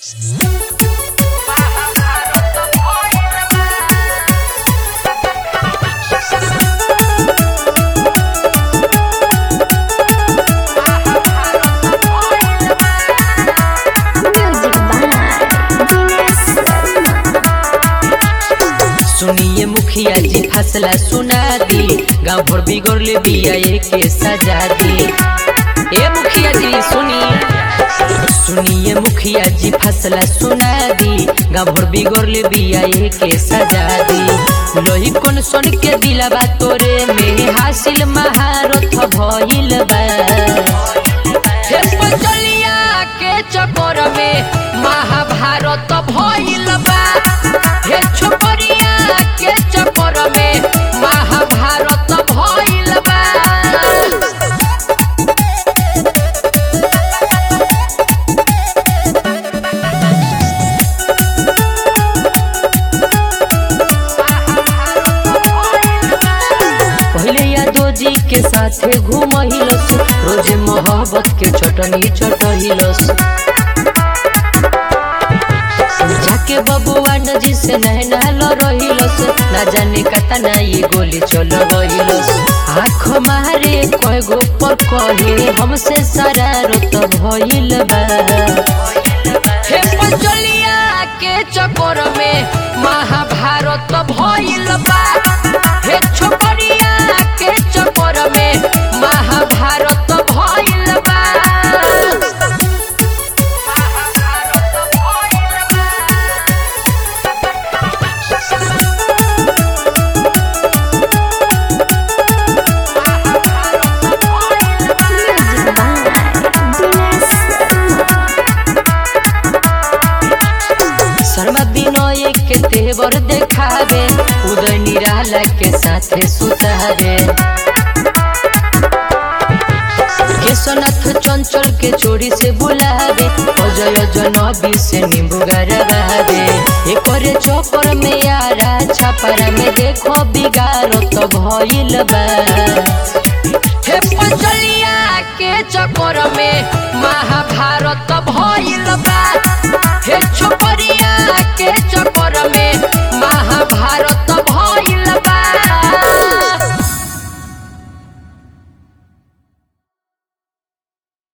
सुनिए मुखिया जी फसला सुना दी गाँव भर बिगड़ ले बिया के सजा दी ए मुखिया जी सुनिए सुनिए मुखिया जी फसला सुना दी गाँव भर बिगड़ ले बिया के सजा दी लोही कौन सुन के दिलबा तोरे में हासिल महारथ भइल बा हे पचलिया के चक्कर में महाभारत भइल बा हे छोकरिया के चक्कर में महाभारत भइल बा पहले यादव जी के साथे घूमहिलस रोज मोहब्बत के चटनी चटहिलस जाके बबुआ नजी से नहना रहिलस ना जाने कता ना ये गोली चल गइलस आँख मारे कय गो पर कहे हमसे शरारत भइल बा हे पंचलिया के चक्कर में महाभारत भइल बा हे छोकरिया के चक्कर में महाभारत भइल बा शर्मा विनय के तेवर देखावे उदय निराला के साथे सुतावे केशनाथ चंचल के चोरी से बुलावे अजय जनबी से नींबू गरबावे एकरे चौपर में यारा छपरा में देखो बिगाड़त भइल बा हे पंचलिया के चक्कर में महाभारत भइल बा हे छोकरी